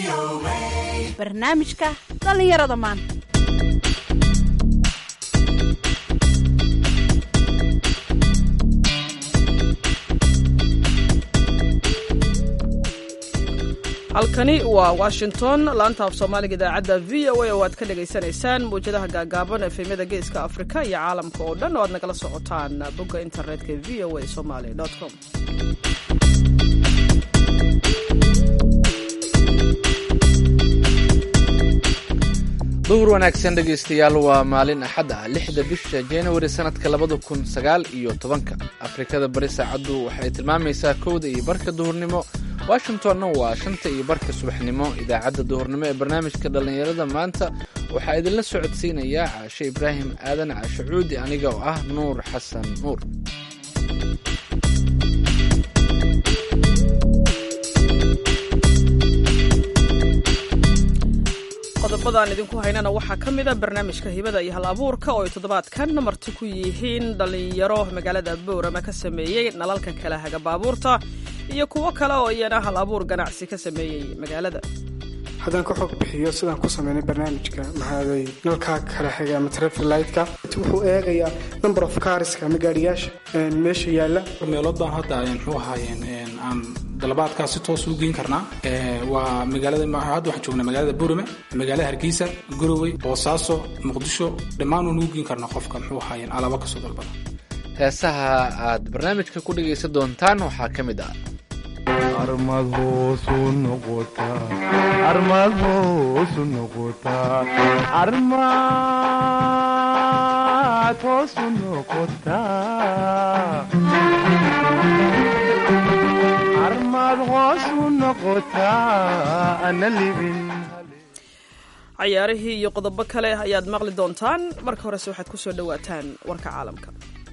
barnaamijka dhallinyarada maanta halkani waa washington laanta af soomaaliga idaacadda v o a oo aad ka dhagaysanaysaan mawjadaha gaagaaban efemyada geeska afrika iyo caalamka oo dhan oo aad nagala socotaan bogga internetka v o a somaly com duhur wanaagsan dhegaystayaal waa maalin axad ah lixda bisha januari sannadka labada kun sagaal iyo tobanka afrikada bari saacaddu waxay tilmaamaysaa kowda iyo barka duhurnimo washingtonna waa shanta iyo barka subaxnimo idaacadda duhurnimo ee barnaamijka dhallinyarada maanta waxaa idinla socodsiinayaa caashe ibraahim aadan caashe cuudi aniga oo ah nuur xasan nuur qodobadaan idinku haynana waxaa ka mid a barnaamijka hibada iyo hal abuurka oo ay toddobaadkan marti ku yihiin dhallinyaro magaalada boorama ka sameeyey nalalka kala haga baabuurta iyo kuwo kale oo iyana hal abuur ganacsi ka sameeyey magaalada haddaan ka xog bixiyo sidaan ku sameynay barnaamijka maxaaday nalkaa kala xiga ama trafilightka wuxuu eegayaa number of carska ama gaariyaasha meesha yaalla meelood baan hadda muxuu ahaayeen aan dalabaadkaas si toos u geyn karnaa waa magaalada hadda waxaan joognaa magaalada burame magaalada hargeysa gorowey boosaaso muqdisho dhammaan waan ugu geyn karnaa qofka muxuu ahaayeen alaabo kasoo dalbada heesaha aad barnaamijka ku dhegaysan doontaan waxaa ka mid ah armad hoosu noqotaa armad hoosu noqotaa armad hoosu noqotaa armad hoosu noqotaa ana libin cayaarihii iyo qodobo kale ayaad maqli doontaan marka horese waxaad ku soo dhowaataan warka caalamka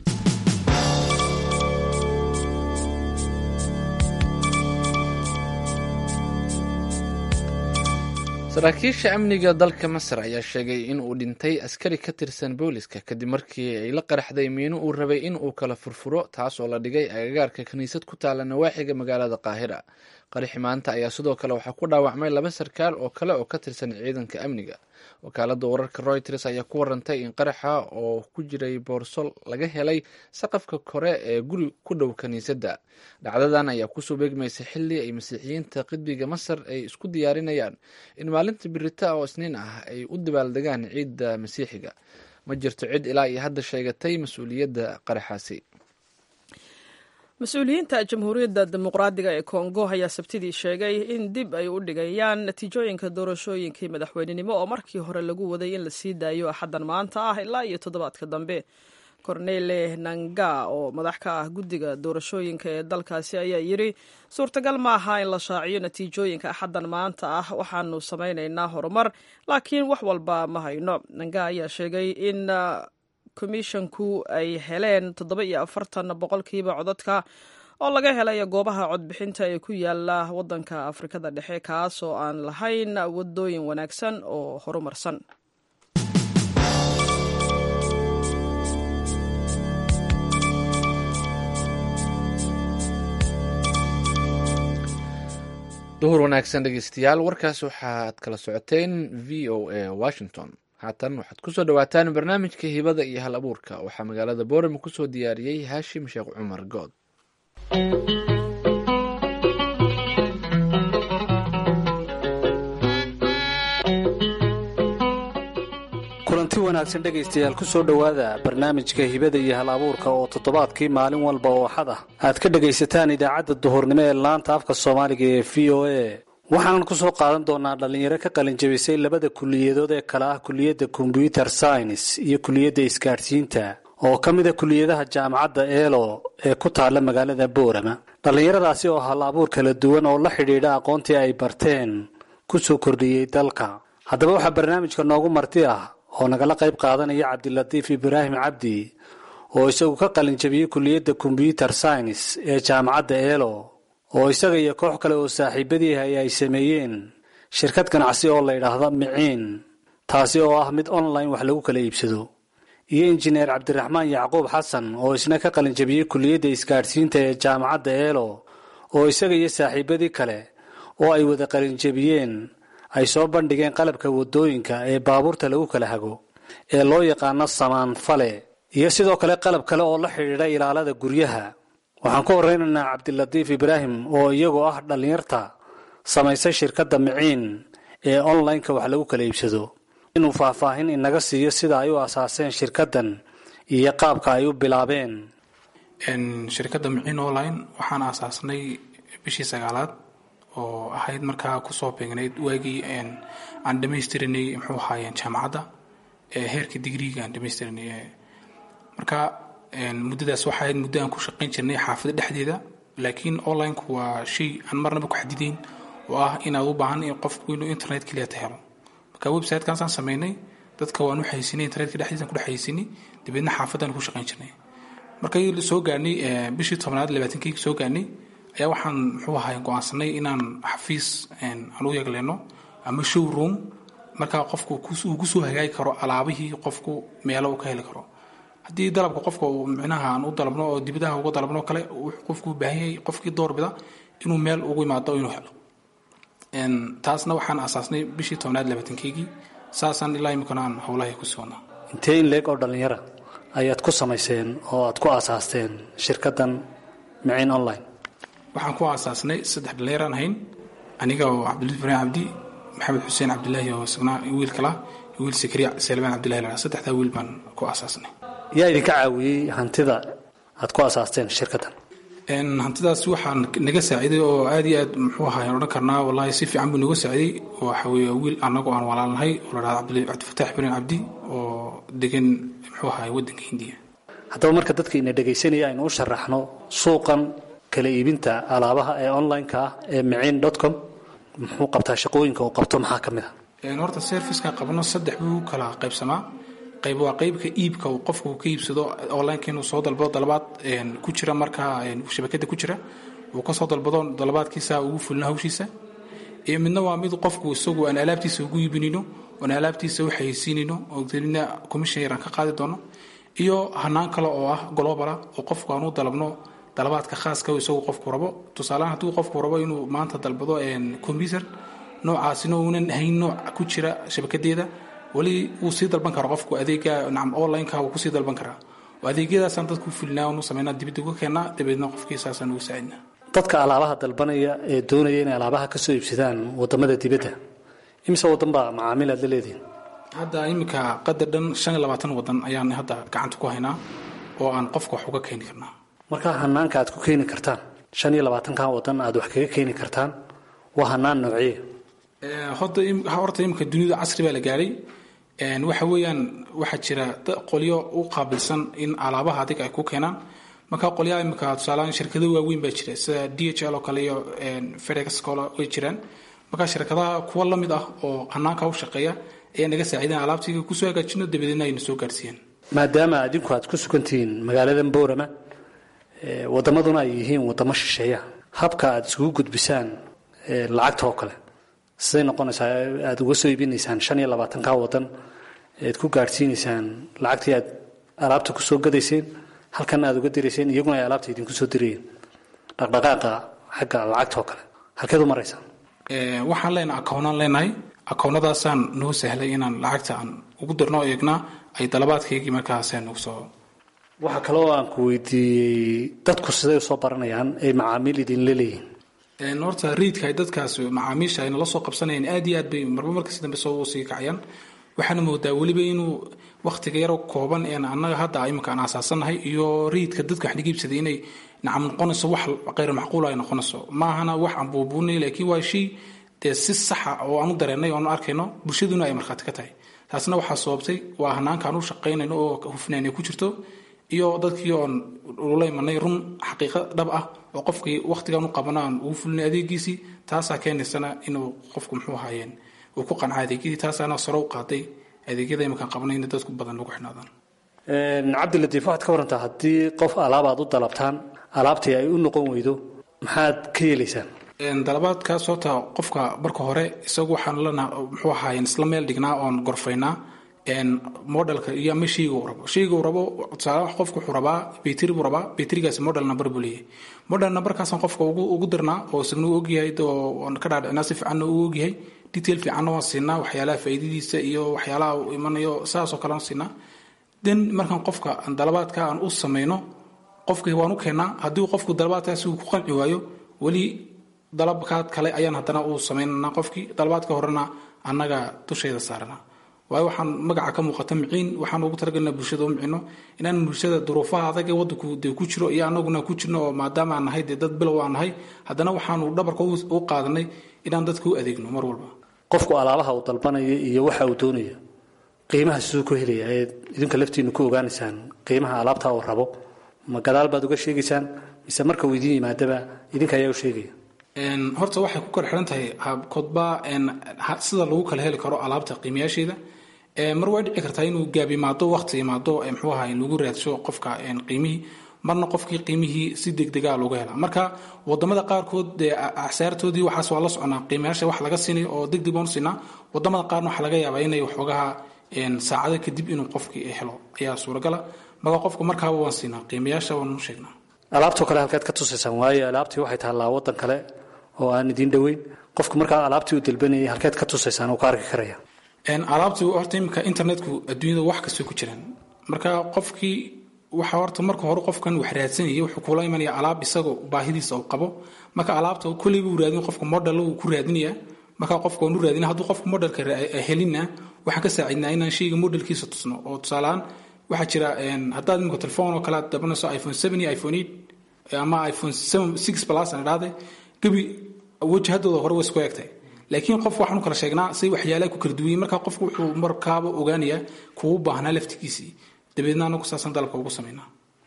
saraakiisha amniga dalka masar ayaa sheegay in uu dhintay askari ka tirsan booliska kadib markii ay la qaraxday miino uu rabay in uu kala furfuro taas oo la dhigay agagaarka kiniisad ku taala nawaaxiga magaalada qaahira qaraxi maanta ayaa sidoo kale waxaa ku dhaawacmay laba sarkaal oo kale oo ka tirsan ciidanka amniga wakaalada wararka reuters ayaa ku warantay in qaraxa oo ku jiray boorso laga helay saqafka kore ee guri ku dhow kiniisadda dhacdadan ayaa kusoo beegmaysa xili ay masiixiyiinta qidbiga masar ay isku diyaarinayaan in maalinta birita oo isniin ah ay u dabaaldegaan ciidda masiixiga ma jirto cid ilaa iyo hadda sheegatay mas-uuliyadda qaraxaasi mas-uuliyiinta jamhuuriyadda dimuqraadiga ee kongo ayaa sabtidii sheegay in dib ay u dhigayaan natiijooyinka doorashooyinkii madaxweynenimo oo markii hore lagu waday in la sii daayo axaddan maanta ah ilaa iyo toddobaadka dambe cornele nanga oo madax ka ah guddiga doorashooyinka ee dalkaasi ayaa yidri suurtagal ma aha in la shaaciyo natiijooyinka axaddan maanta ah waxaanu samaynaynaa horumar laakiin wax walba ma hayno nanga ayaa sheegay in komishonku ay heleen toddoba iyo afartan boqolkiiba codadka oo laga helay goobaha codbixinta ee ku yaala waddanka afrikada dhexe kaas oo aan lahayn wadooyin wanaagsan oo horumarsan duhur wanaagsan dhegeystayaal warkaas waxaad kala socoteen v o a washington haatan waxaad kusoo dhawaataan barnaamijka hibada iyo hal abuurka waxaa magaalada boorama kusoo diyaariyey haashim sheekh cumar good kulanti wanaagsan dhegaystayaal ku soo dhowaada barnaamijka hibada iyo hal abuurka oo toddobaadkii maalin walba oo xad ah aad ka dhegaysataan idaacadda duhurnimo ee laanta afka soomaaliga ee v o a waxaanan ku soo qaadan doonaa dhallinyaro ka qalinjabisay labada kuliyadood ee kale ah kuliyadda kombyuter science iyo kuliyadda isgaadhsiinta oo ka mid a kuliyadaha jaamacadda eelo ee ku taalla magaalada boorama dhallinyaradaasi oo hal abuur kala duwan oo la xidhiidha aqoontii ay barteen ku soo kordhiyey dalka haddaba waxaa barnaamijka noogu marti ah oo nagala qayb qaadanaya cabdilatiif ibraahim cabdi oo isagu ka qalinjabiyey kuliyadda kombyuter science ee jaamacadda eelo oo isaga iyo koox kale oo saaxiibadiihi ay sameeyeen shirkad ganacsi oo la yidhaahda miciin taasi oo ah mid online wax lagu kala iibsado iyo injineer cabdiraxmaan yacquub xasan oo isna ka qalinjabiyey kuliyadda isgaadhsiinta ee jaamacadda eelo oo isaga iyo saaxiibadii kale oo ay wada qalinjabiyeen ay soo bandhigeen qalabka wadooyinka ee baabuurta lagu kala hago ee loo yaqaano samaanfale iyo sidoo kale qalab kale oo la xidhiidha ilaalada guryaha waxaan ku horeynaynaa cabdilatiif ibraahim oo iyagoo ah dhallinyarta samaysay shirkadda miciin ee online-ka wax lagu kala iibsado inuu faahfaahin inaga siiyo sida ay u asaaseen shirkaddan iyo qaabka ay u bilaabeen shirkadda miciin online waxaan aasaasnay bishii sagaalaad oo ahayd markaa kusoo beegnayd waagii aan dhamaystiranay muxuu ahaayeen jaamacadda ee heerka digriiga aan dhamaystiranay marka muddadaas waxaa ahayd muddo aan ku shaqayn jirnay xaafada dhexdeeda laakiin onlineku waa shay aan marnaba ku xadideyn oo ah inaad u baahan in qofku inuu internet keliyata helo marka websitekaasaan sameynay dadka waan u xaysinay internetka dhexdiisaan ku dhex xaysinay dabeedna xaafadaan ku shaqayn jirnay markay soo gaarnay bishii tobnaad labaatankii soo gaarnay ayaa waxaan muxuu ahay go-aansanay inaan xafiis aan u yegleyno ama showroom markaa qofku uu kusoo hagaagi karo alaabihii qofku meelo uu ka heli karo haddii dalabka qofka uu micnaha aan u dalabno oo dibadaha uga dalabno kale wuxuu qofku u baahan yahay qofkii doorbida inuu meel ugu imaado inuu helo taasna waxaan asaasnay bishii tobnaad labaatankeygii saasaan ilaa imikana aan howlahay ku sii wadnaa intee in leeg oo dhallinyara ayaad ku samayseen oo aad ku aasaasteen shirkaddan miciin online waxaan ku aasaasnay saddex dhallinyaraan ahayn aniga oo cabdilid ibraahim cabdi maxamed xuseen cabdilaahi oo isagna wiil kala wiil sakriya salmaan cabdillahi laa saddexdaa wiil baan ku aasaasnay yaa idinka caawiyey hantida aad ku aasaasteen shirkaddan hantidaas waxaa naga saaciiday oo aad iyo aad muxuu ahay odhan karnaa wallaahi si fiican buu naga saaciiday waxa weeye wiil annagoo aan walaalnahay oo la dhahda cabdifataax ibraahim cabdi oo degan muxuu ahay waddanka hindiya haddaba marka dadka ina dhegaysanaya aynu u sharaxno suuqan kala iibinta alaabaha ee online-ka ah ee miciin dot com muxuu qabtaa shaqooyinka uu qabto maxaa ka mid a horta serviceka qabno saddex buu kala qaybsamaa qayb waa qaybka iibka uu qofku ka iibsado onlineka inuu soo dalbado dalabaad ku jira markaa shabakada ku jira uu kasoo dalbado dalabaadkiisa ugu fulino hawshiisa iyo midna waa mid qofku isagu aan alaabtiisa ugu iibinino oon alaabtiisa u xayeysiinino oo dalina commission yar aan ka qaadi doono iyo hanaan kale oo ah globala oo qofku aan u dalabno dalabaadka khaaska isagu qofku rabo tusaalehaan hadduu qofku rabo inuu maanta dalbado computer noocaasina uunan hayn nooc ku jira shabakadeeda weli wuu sii dalban karaa qofku adeega nacam online-ka wuu kusii dalban karaa oo adeegyadaasaan dadku fulinaa onu sameynaa dibadda uga keenaa dabeedna qofkii saasaan ugu saacidnaa dadka alaabaha dalbanaya ee doonaya inay alaabaha ka soo iibsadaan wadamada dibadda imise wadan baa macaamiil aad la leedihin hadda iminka qadar dhan shan iyo labaatan wadan ayaan hadda gacanta ku haynaa oo aan qofka wax uga keeni karnaa markaa hanaanka aad ku keeni kartaan shan iyo labaatanka wadan aad wax kaga keeni kartaan waa hanaan noociya horta imika dunida casri baa la gaaray waxa weeyaan waxaa jira qolyo u qaabilsan in alaabaha adiga ay ku keenaan marka qolyaha imika tusaalehaan shirkado waaweyn baa jira sida d h l oo kale iyo fedex kole way jiraan marka shirkadaha kuwa la mid ah oo hanaanka u shaqeeya ayaa naga saaciidan alaabtiga kusoo hagaajino dabadeedna ayna soo gaarsiiyeen maadaama adinku aad ku sugantihiin magaaladan boorama wadamaduna ay yihiin wadamo shisheeya habka aad isugu gudbisaan lacagta oo kale siday noqonaysaa aada uga soo iibinaysaan shan iyo labaatanka wadan ead ku gaadhsiinaysaan lacagtii aad alaabta kusoo gadayseen halkan aad uga dirayseen iyaguna ay alaabta idinku soo dirayeen dhaqdhaqaaqa xagga lacagta oo kale halkeed u maraysaan waxaan leenahay akownaan leenahay akownadaasaan noo sahlay inaan lacagta aan ugu dirno eegnaa ay dalabaadkaygii markaasaan ugu soo waxaa kaloo aan ku weydiiyey dadku siday usoo baranayaan ay macaamiil idinla leeyihin horta riidka ay dadkaas macaamiisha ayna la soo qabsanayeen aad iyo aad bay marba markasi dambe soo sii kacayaan waxaana moodaa weliba inuu wakhtiga yaro kooban een annaga hadda iminka aan aasaasannahay iyo riidka dadka wax naga iibsaday inay nacam noqonayso wax qayr macquul ay noqonayso maahana wax aan buubuunay laakiin waa shay dee si saxa oo aan u dareennay oon arkayno bulshaduna ay markhaati ka tahay taasna waxaa sababtay waa hanaanka aan u shaqaynayno oo hufnaan ay ku jirto iyo dadkii oon ula imanay run xaqiiqo dhab ah oo qofkii wakhtigaan u qabana aan ugu fulinay adeegiisii taasaa keenaysana inuu qofku muxuu ahaayeen uu ku qanca adeegyadii taasaana sare u qaaday adeegyada iminkaan qabanay in dadku badan lagu xidhnaadaan cabdilatiif waxaad ka warantaa haddii qof alaab aad u dalabtaan alaabtii ay u noqon weydo maxaad ka yeelaysaan dalabaadkaas horta qofka marka hore isagu waxaan lena muxuu ahaayeen isla meel dhignaa oon gorfaynaa modelka iyo ama shayga uu rabo shayga uu rabo tusaale wax qofku wuxuu rabaa bayteri buu rabaa bayterigaasi model number buu leeyahay model numberkaasaan qofka ugu ugu dirnaa oo isagna u ogyahay oo aan ka dhaadhicinaa si fiicanna uu ogyahay detail fiicanna waan siinaa waxyaalaha faa'iidadiisa iyo waxyaalaha uu imanayo saasoo kale waan siinaa den markaan qofka aan dalabaadka aan u samayno qofkii waan u keenaa haddii uu qofku dalabaadkaasi uu ku qanci waayo weli dalabkaad kale ayaan haddana uu samaynanaa qofkii dalabaadka horena annaga dusheeda saarana waayo waxaan magaca ka muuqata miciin waxaan ugu talagalnaa bulshada u micino inaan bulshada duruufaha adag ee wadanku dee ku jiro iyo anaguna ku jirno oo maadaama aan nahay dee dad bilow aan nahay haddana waxaanu dhabarka u qaadanay inaan dadka u adeegno mar walba qofku alaabaha uu dalbanaya iyo waxa uu doonayo qiimaha siduu ku helaya ee idinka laftiinu ku ogaanaysaan qiimaha alaabta uu rabo ma gadaal baad uga sheegaysaan mise marka uu idin yimaadaba idinka ayaa u sheegaya horta waxay ku kala xiran tahay kodba sida lagu kala heli karo alaabta qiimayaasheeda mar way dhici kartaa inuu gaab imaado waqti imaado mxuu ahay lagu raadsho qofka qiimihii marna qofkii qiimihii si degdega looga hela marka wadamada qaarkood dee acsaartoodii waxaas waa la soconaa qiimayaasha wax laga siinayo oo degdeg baan siinaa wadamada qaarna waxaa laga yaabaa inay waxoogaha saacado kadib inuu qofkii helo ayaa suuragala marka qofka markaaba waan siinaa qiimayaasha waan u sheegnaa alaabtoo kale halkeed ka tusaysaan waayo alaabtii waxay taallaa waddan kale oo aan idiin dhoweyn qofku markaa alaabtii uu dalbanayay halkeed ka tusaysaan oo ka arki karaya alaabtii horta iminka internetku adduunyada wax kastoo ku jiraan marka qofkii waxa horta marka hore qofkan wax raadsanayay wuxuu kula imanaya alaab isagoo baahidiisa uu qabo marka alaabta kolleyba uu raadin qofka model uu ku raadinaya marka qofka waan u raadina hadduu qofka modelka helina waxaan ka saacidnaa inaan shayga modelkiisa tusno oo tusaalehaan waxaa jira haddaad iminka telefoon oo kale aad dabanayso iphone seven iyo iphone eight ama iphone seven six plus aan idhaahde gebi wajahadooda hore way isku egtay laakiin qof waxaanu kala sheegnaa say waxyaalaha ku kala duwayeen marka qofku wuxuu markaaba ogaanayaa kugu baahnaa laftigiisii dabeedna anagu saasan dalabka ugu samaynaa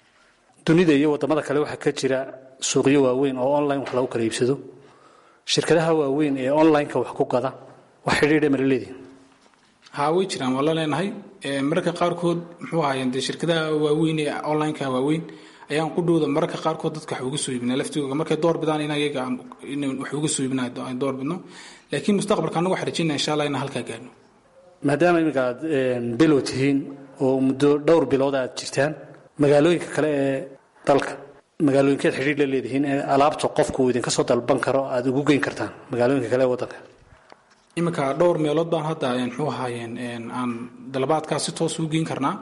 dunida iyo wadamada kale waxaa ka jira suuqyo waaweyn oo online wax lagu kala iibsado shirkadaha waaweyn ee online-ka wax ku gada wax xidhiidha mala leedihin haa way jiraan waa la leenahay mararka qaarkood muxuu ahaayeen dee shirkadaha waaweyn ee online-ka waaweyn ayaan ku dhowda mararka qaarkood dadka wax uga soo iibinaa laftigooga markay door bidaan in ayaga in wax uga soo iibinaa aan door bidno laakiin mustaqbalka anagu waxaan rajaynaa insha allah inaan halkaa gaarno maadaama iminka aad bilow tihiin oo muddo dhowr bilood aad jirtaan magaalooyinka kale ee dalka magaalooyinkeed xidhiir la leedihiin ee alaabta qofku uu idinka soo dalban karo aad ugu geyn kartaan magaalooyinka kale ee waddanka iminka dhowr meelood baan hadda muxuu ahaayeen aan dalabaadkaas si toos ugu geyn karnaa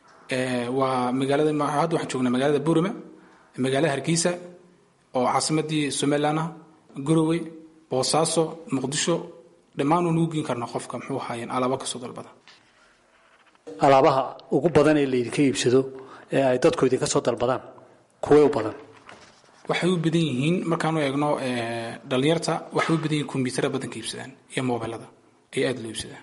waa magaalada hadda waxaan joognaa magaalada burime magaalada hargeysa oo caasimadii somaliland ah gorowey boosaaso muqdisho dhammaan waan ugu geen karnaa qofka muxuu ahaayeen alaabo kasoo dalbada alaabaha ugu badan ee laydinka iibsado ee ay dadku idinka soo dalbadaan kuwee u badan waxay u badan yihiin markaanu eegno dhalinyarta waxay u badan yihiin kombiyuutara badanka iibsadaan iyo mobilada ay aada loo iibsadaan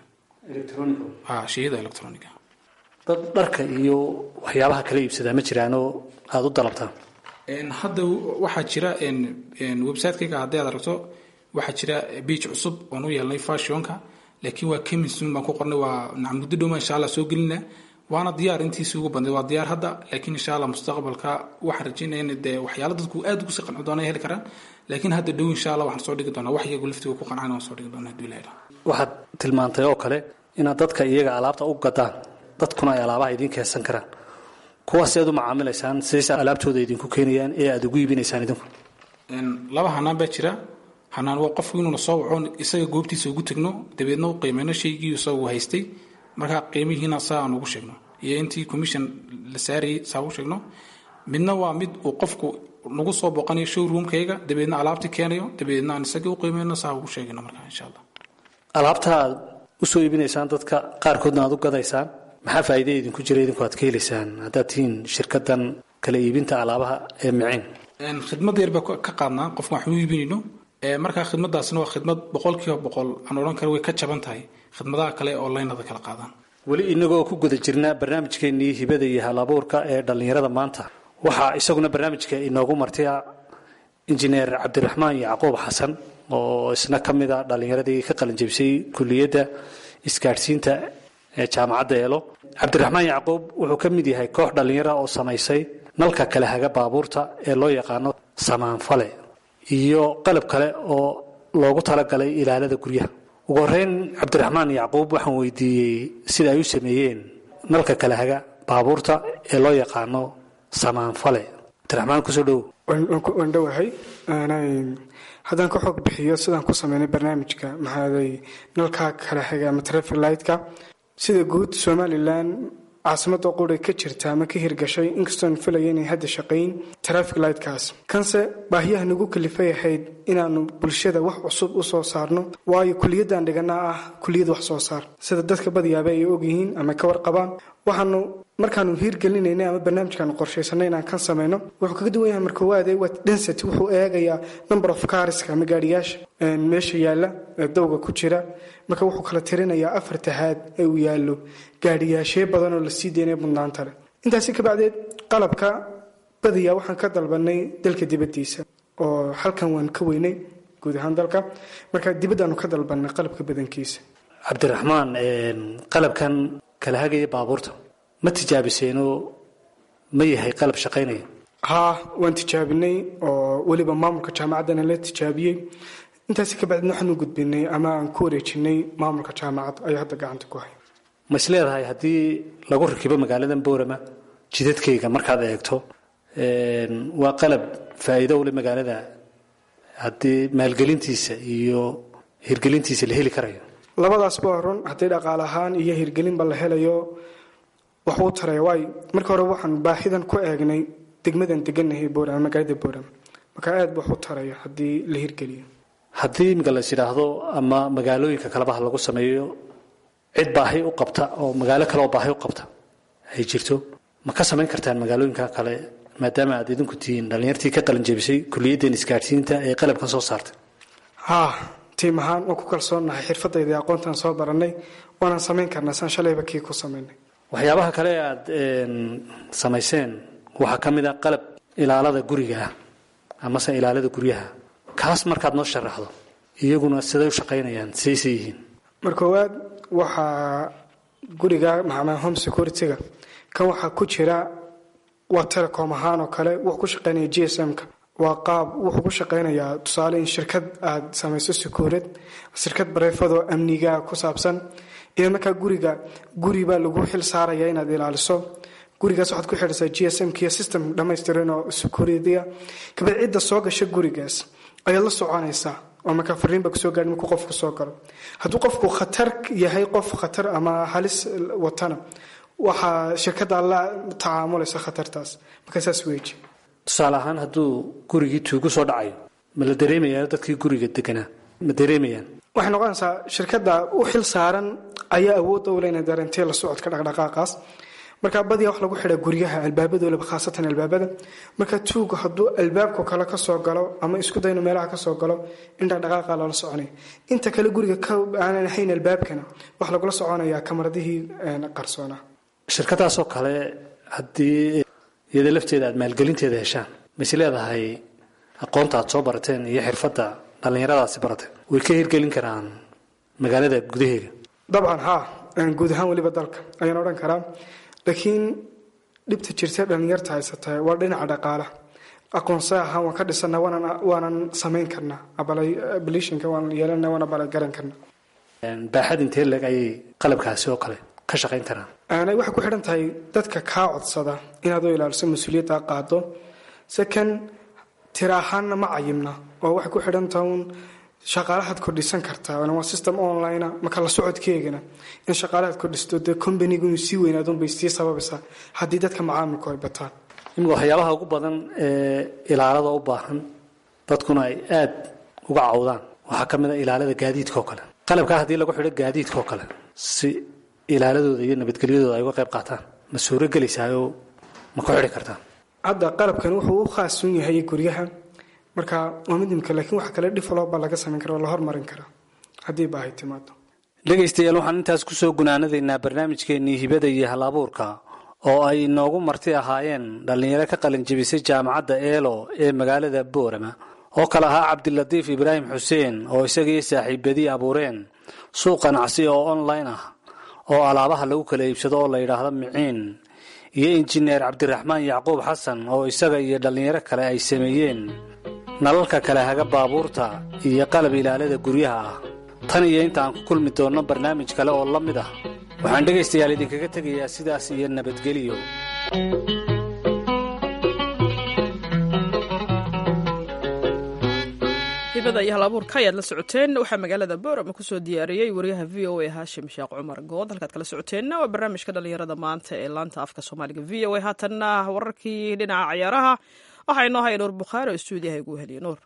ha shayada electroniga dad dharka iyo waxyaabaha kala iibsadaa ma jiraanoo aada u dalabtaan hadda waxaa jira website-kayga haddii aad aragto waxaa jira beach cusub oon u yeelnay fashionka laakiin waa kemisun baan ku qornay waa muddo dhowma insha allah soo gelina waana diyaar intiisii ugu badnayd waa diyaar hadda laakiin insha allah mustaqbalka waxaan rajaynaya in dee waxyaala dadku aad ugu sii qanci doona heli karaan laakiin hadda dhow insha allah waxaan soo dhigi doonaa wax iyagu laftiga ku qancana waan soo dhigi doonaa hadduu ilaha waxaad tilmaantay oo kale inaad dadka iyaga alaabta u gadaan dadkuna ay alaabaha idiin keensan karaan kuwaas aad u macaamilaysaan sidays alaabtooda idinku keenayaan ee aad ugu iibinaysaan idinku laba hanaan baa jira hanaan waa qofku inuuna soo waco isaga goobtiisa ugu tegno dabeedna u qiimeyno shaygii isagu haystay markaa qiimihiina saa aan ugu sheegno iyo intii commission la saarayay saa ugu sheegno midna waa mid uu qofku nagu soo booqanayo showroomkayga dabeedna alaabtii keenayo dabeedna aan isagii u qiimeyno saa ugu sheegayno markaa insha allah alaabta aad usoo iibinaysaan dadka qaarkoodna aad u gadaysaan maxaa faa'iida idinku jira idinku aad ka helaysaan haddaad tihiin shirkadan kala iibinta alaabaha ee micin khidmad yar baa ka qaadnaa qofka wax u iibinayno markaa khidmadaasna waa khidmad boqolkiiba boqol aan odhan kara way ka jaban tahay khidmadaha kale oo laynada kala qaadaan weli inagoo ku guda jirna barnaamijkeennii hibada iyo halabuurka ee dhallinyarada maanta waxaa isaguna barnaamijka inoogu martaya injineer cabdiraxmaan yacquub xasan oo isna ka mid a dhallinyaradii ka qalinjabisay kuliyadda isgaadhsiinta ee jaamacadda eelo cabdiraxmaan yacquub wuxuu ka mid yahay koox dhallinyara oo samaysay nalka kale haga baabuurta ee loo yaqaano samaanfale iyo qalab kale oo loogu talagalay ilaalada guryaha ugu horeyn cabdiraxmaan yacquub waxaan weydiiyey sida ay u sameeyeen nalka kale haga baabuurta ee loo yaqaano samaanfale abdiraxmaan kusoo dhowow waan dhowahay haddaan ka xoog bixiyo sidaan ku sameynay barnaamijka maxaaday nalkaa kala xiga ama traffic lightka sida guud somalilan caasimada qura ka jirta ama ka hirgashay inkastoon filaya inay hadda shaqayn traffic lightkaas kanse baahiyaha nagu kalifay ahayd inaanu bulshada wax cusub u soo saarno waayo kuliyadaan dhiganaa ah kuliyad wax soo saar sida dadka badiyaaba ay ogyihiin ama ka warqabaan waxaanu markaanu hiirgelinayna ama barnaamijkaanu qorshaysanay inaan kan samayno wuxuu kaga duwan yahay markoowaade waa density wuxuu eegayaa number of carska ama gaadhiyaasha meesha yaalla ee dawga ku jira marka wuxuu kala tirinayaa afar tahaad ee uu yaallo gaadhiyaashee badan oo lasii deynaya mudnaanta leh intaasi kabacdeed qalabka badiyaa waxaan ka dalbanay dalka dibaddiisa oo halkan waan ka weynay guud ahaan dalka marka dibaddaanu ka dalbanay qalabka badankiisa cabdiraxmaan qalabkan kala hagaya baabuurta ma tijaabiseenoo ma yahay qalab shaqaynaya haa waan tijaabinay oo weliba maamulka jaamacaddana la tijaabiyey intaasi kabacdina waxaan u gudbinay ama aan ku wareejinay maamulka jaamacadda ayaa hadda gacanta ku hay ma is leedahay haddii lagu rakibo magaaladan boorama jidadkayga markaad eegto waa qalab faa'iido ule magaalada haddii maalgelintiisa iyo hirgelintiisa la heli karayo labadaasba waa run haddii dhaqaale ahaan iyo hirgelinba la helayo wax uu taraya waayo marka hore waxaan baahidan ku eegnay degmadan deganahay boorama magaalada boorama marka aad ba wax u taraya haddii la hirgeliyo haddii imika las yidhaahdo ama magaalooyinka kalabaha lagu sameeyo cid baahi u qabta oo magaalo kale oo baahi u qabta ay jirto ma ka samayn kartaan magaalooyinka kale maadaama aad idinku tihiin dhallinyartii ka qalinjebisay kuliyaddan isgaadhsiinta ee qalabkan soo saartay haa tiim ahaan waan ku kalsoonnahay xirfadayda iyo aqoontaan soo baranay waanaan samayn karnaa saan shalayba kii ku samaynay waxyaabaha kale aad samayseen waxaa ka mid a qalab ilaalada guriga ah amase ilaalada guryaha kaas markaad noo sharaxdo iyaguna siday u shaqaynayaan sidaysay yihiin markoowaad waxaa guriga maxamaa home security-ga kan waxaa ku jira waa telecom ahaan oo kale wuxuu ku shaqaynaya g s m-ka waa qaab wuxuu ku shaqaynayaa tusaale in shirkad aad samayso secuurad shirkad bareefadoo amniga ku saabsan iyo markaa guriga guribaa lagu xil saaraya inaad ilaaliso gurigaas waxaad ku xidhaysaa g s m-kiyo system dhammaystiran oo security-a kabad cidda soo gasha gurigaas ayaad la soconaysaa oo markaa fariinba kusoo gaadhi markuu qofku soo galo hadduu qofku khatar yahay qof khatar ama halis watana waxaa shirkadda la tacaamulaysa khatartaas markaa saas weeji tusaale ahaan hadduu gurigii tuugu soo dhacayo ma la dareemayaa dadkii guriga deganaa ma dareemayaan waxay noqonaysaa shirkadda u xil saaran ayaa awoodda u leyna dareentay la socodka dhaqdhaqaaqaas marka badiyaa wax lagu xidhaa guryaha albaabadooda khaasatan albaabada marka tuuga hadduu albaabku kale kasoo galo ama isku dayno meelaha kasoo galo in dhaqdhaqaaqa lala soconay inta kale guriga aanan ahayn albaabkana wax lagula soconayaa kamaradihii qarsoona shirkadaasoo kale haddii iyada lafteeda aad maalgelinteeda heshaan mayse leedahay aqoonta aad soo barateen iyo xirfadda dhallinyaradaasi barateen way ka hirgelin karaan magaalada gudaheega dabcan haa guud ahaan weliba dalka ayaan odhan karaa laakiin dhibta jirta dhallinyarta haysata waa dhinaca dhaqaalaha aqoonsa ahaan waan ka dhisana waanan samayn karnaa ablishinka waan yeelana waan abalagaran karnaa baaxad intee leg ayay qalabkaasi oo kale ka shaqayn karaan aanay waxay ku xidhan tahay dadka kaa codsada inaad u ilaaliso mas-uuliyadda qaado second tira ahaanna ma cayimna oo waxay ku xidhan tahay un shaqaalahaad kordhisan kartaa waa system online marka la socodkeegana in shaqaalahaad kordhisto dee combanigu inuu sii weynaadun bay sii sababaysaa haddii dadka macaamilku ay bataan imika waxyaabaha ugu badan ee ilaalada u baahan dadkuna ay aad uga cawdaan waxaa ka mid a ilaalada gaadiidka oo kale qalabkaa haddii lagu xidho gaadiidka oo kale si ilaaladooda iyo nabadgelyadooda ay uga qayb qaataan ma suuro gelaysaayoo ma ku xidhi kartaan hadda qalabkan wuxuu u khaasun yahay guryaha marka waa mid imka laakiin waxa kale develop baa laga samayn kara oo la hormarin karaa haddii baahay timaado dhegaystayaal waxaan intaas kusoo gunaanadaynaa barnaamijkeennii hibada iyo hal abuurka oo ay noogu marti ahaayeen dhallinyaro ka qalinjebisay jaamacadda eelo ee magaalada boorama oo kale ahaa cabdilatiif ibraahim xuseen oo isagii saaxiibadii abuureen suuq ganacsi oo online ah oo alaabaha lagu kala iibsado oo la yidhaahdo miciin iyo injineer cabdiraxmaan yacquub xasan oo isaga iyo dhallinyaro kale ay sameeyeen nalalka kale haga baabuurta iyo qalab ilaalada guryaha ah tan iyo inta aan ku kulmi doonno barnaamij kale oo la mid ah waxaan dhegaystayaal idinkaga tegayaa sidaas iyo nabadgeliyo hibada iyo halabuurka ayaad la socoteen waxaa magaalada boorama kusoo diyaariyey wariyaha v o a haashim sheekh cumar good halkaad kala socoteenna waa barnaamijka dhalinyarada maanta ee laanta afka soomaaliga v o a haatanna wararkii dhinaca ciyaaraha waxaa inoo haya nuur bukhaari oo stuudiyaha igu heliya nuur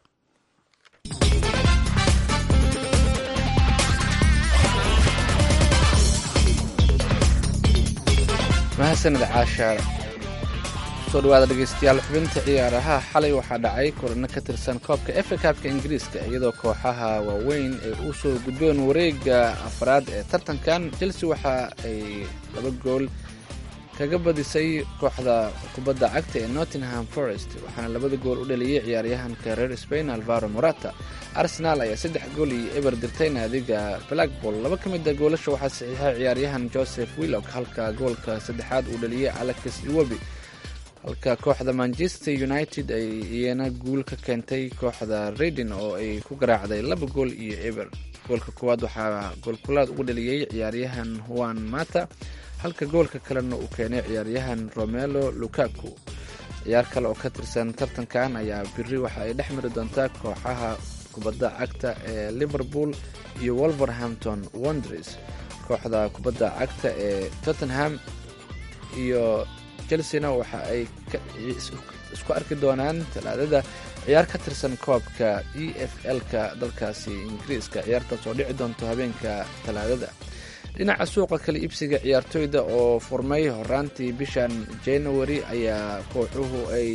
mahadsanid caashaar soo dhawaada dhegeystayaal xubinta ciyaaraha xalay waxaa dhacay kulano ka tirsan koobka efa kaabka ingiriiska iyadoo kooxaha waaweyn ay u soo gudbeen wareega afraad ee tartankan chelsea waxa ay laba gool kaga badisay kooxda kubadda cagta ee nottingham forest waxaana labada gool u dhaliyey ciyaaryahanka reer spain alvaro morata arsenal ayaa saddex gool iyo eber dirtay naadiga blackball laba ka mid a goolasha waxaa saxiixay ciyaaryahan joseph willock halka goolka saddexaad uu dhaliyey alex iwobi halka kooxda manchester united ay iyana guul ka keentay kooxda redin oo ay ku garaacday laba gool iyo eber goolka koowaad waxaa goolkulaad ugu dhaliyey ciyaaryahan juan mata halka goolka kalena uu keenay ciyaaryahan romelo lukaku ciyaar kale oo ka tirsan tartankan ayaa biri waxa ay dhex mari doontaa kooxaha kubadda cagta ee liverpool iyo wolverhampton wonders kooxda kubadda cagta ee tottenham iyo chelsena waxa ay isku arki doonaan talaadada ciyaar ka tirsan koobka e f l-ka dalkaasi ingiriiska ciyaartaas oo dhici doonto habeenka talaadada dhinaca suuqa kala iibsiga ciyaartoyda oo furmay horaantii bishan january ayaa kooxuhu ay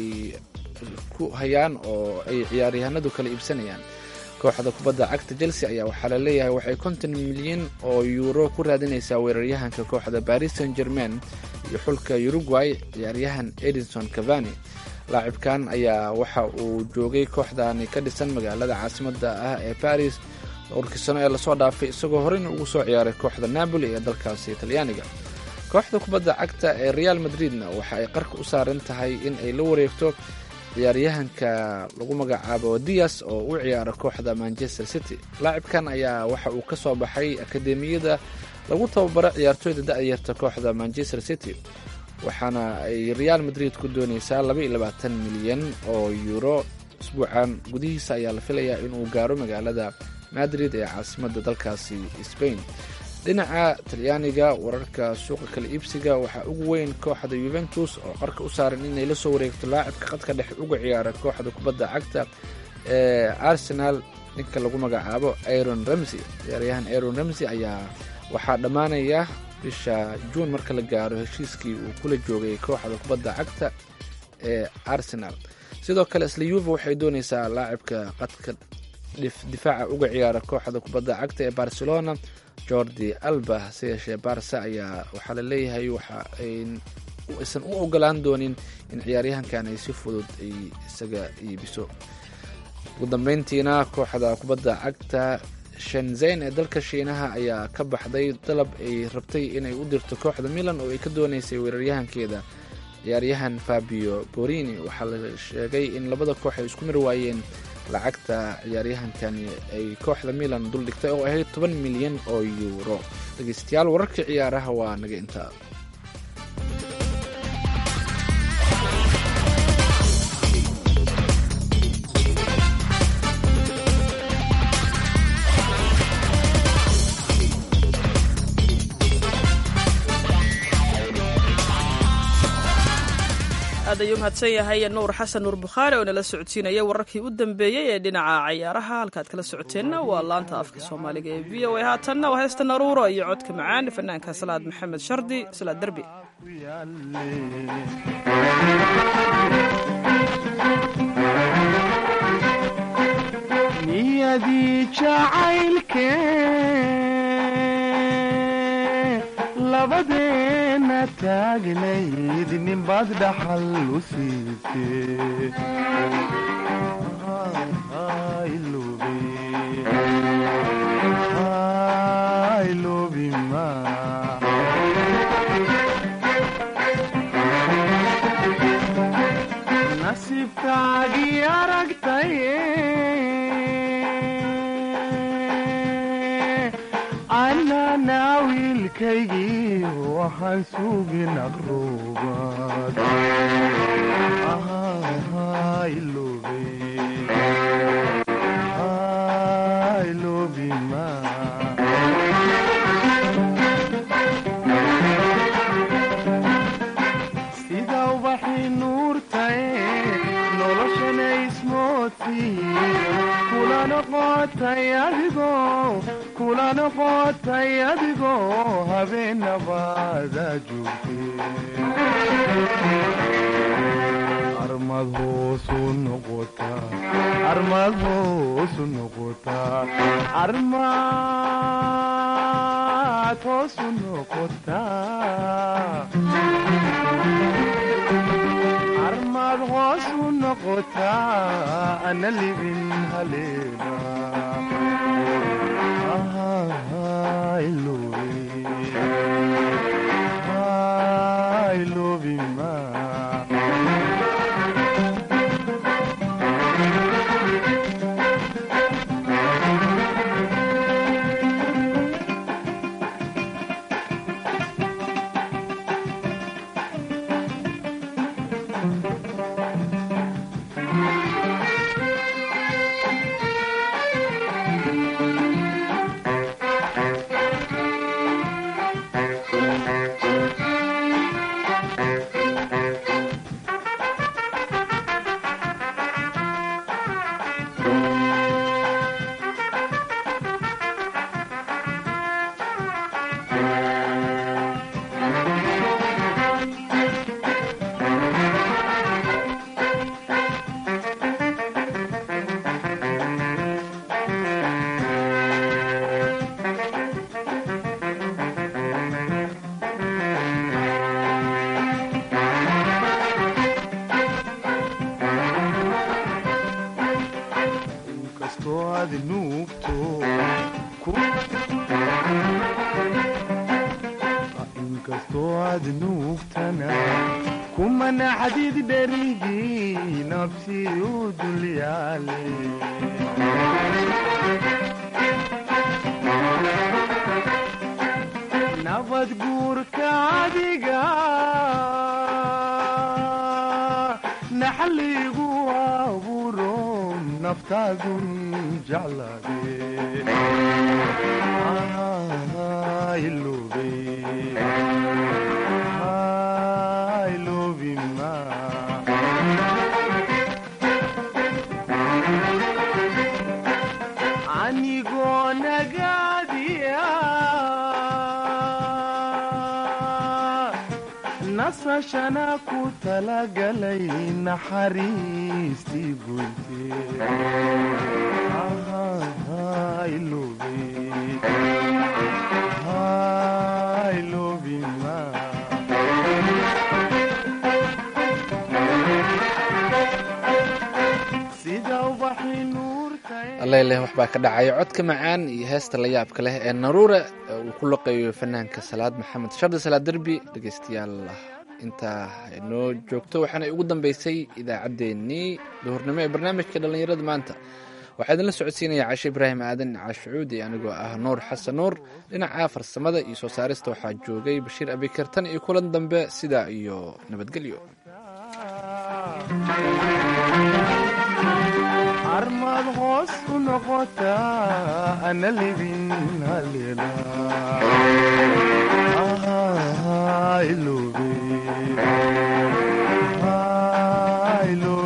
ku hayaan oo ay ciyaaryahanadu kala iibsanayaan kooxda kubadda cagta chelsea ayaa waxaa la leeyahay waxay konton milyan oo yuuro ku raadinaysaa weeraryahanka kooxda paris saint germain iyo xulka uruguay ciyaaryahan edinson cavani laacibkan ayaa waxa uu joogay kooxdani ka dhisan magaalada caasimada ah ee paris dhowrkii sano ee lasoo dhaafay isagoo horeyna ugu soo ciyaaray kooxda napoli ee dalkaasi talyaaniga kooxda kubadda cagta ee real madridna waxa ay qarka u saaran tahay in ay la wareegto ciyaaryahanka lagu magacaabo dias oo u ciyaara kooxda manchester city laacibkan ayaa waxa uu ka soo baxay akademiyada lagu tababaro ciyaartooyda da-yarta kooxda manchester city waxaana ay real madrid ku dooneysaa milyan oo euro isbuucan gudihiisa ayaa la filayaa inuu gaaro magaalada madrid ee caasimada dalkaasi spain dhinaca talyaaniga wararka suuqa kala iibsiga waxaa ugu weyn kooxda yuventus oo qarka u saaran inay la soo wareegto laacibka qadka dhexe uga ciyaara kooxda kubadda cagta ee arsenal ninka lagu magacaabo aron ramsey ciyaaryahan aron ramsey ayaa waxaa dhammaanaya bisha juun marka la gaaro heshiiskii uu kula joogay kooxda kubadda cagta ee arsenal sidoo kale isla yuva waxay dooneysaa laacibka qadka difaaca uga ciyaara kooxda kubadda cagta ee barcelona jordi alba hase yeeshee barsa ayaa waxaa la leeyahay waxa aysan u ogolaan doonin in ciyaaryahankan ay si fudud ay isaga iibiso ugu dambeyntiina kooxda kubadda cagta shenzayn ee dalka shiinaha ayaa ka baxday dalab ay rabtay inay u dirto kooxda milan oo ay ka dooneysay weeraryahankeeda ciyaaryahan fabio borini waxaa la sheegay in labada koox ay isku mir waayeen lacagta ciyaaryahankani ay kooxda milan duldhigtay oo ahayd toban milyan oo yuuro dhegeystayaal wararkii ciyaaraha waa naga intaa aad ayuu mahadsan yahay nuur xasan nuur bukhaari oo nala socodsiinaya wararkii u dambeeyey ee dhinaca cayaaraha halkaad kala socoteenna waa laanta afka soomaaliga ee v o a haatanna waa heesta naruuro iyo codka macaan fanaanka salaad maxamed shardi salaad derbi niyadii jacaylke labadeena taagnayd ninbaad dhaxal u siisee nasiibkaagii aragtaye anana wiilkaygii waxaan sugin aqrubaad ubaxi nuurtae noloshana ismoodkii kula noqotay adigoo kula noqotay adigoo habeenabaada joogtee armad hoosu noqotaa armad hoosu noqotaa armad hoosu noqotaa armad hoosu noqotaa ana libin haleena ilobima inkastoo aad nuugto inkastoo aad nuugtana kumana xadiid dherigii nafsi u dulyaale nabad guurka adiga naxaligu abuuro naftaagun jeclaade ilobe ilobima anigoo nagaadiya nasashana ku talagalay naxariistii goyte ilobe ilobima sida ubaxi nuurtae alleyleh waxbaa ka dhacaya codka macaan iyo heesta la yaabka leh ee naruura uu ku loqeeyo fanaanka salaad maxamed shardi salaad derbi dhegeystayaal intaa inoo joogto waxaana ugu dambeysay idaacaddeenii duhurnimo ee barnaamijka dhallinyarada maanta waxaa idinla socodsiinaya cashe ibraahim aadan caashucuud iyo anigoo ah nuur xasan nuur dhinaca farsamada iyo soo saarista waxaa joogay bashiir abikartan iyo kulan dambe sidaa iyo nabadgelyo armad hoos u noqotaa ana libin haleena ilobe ilobe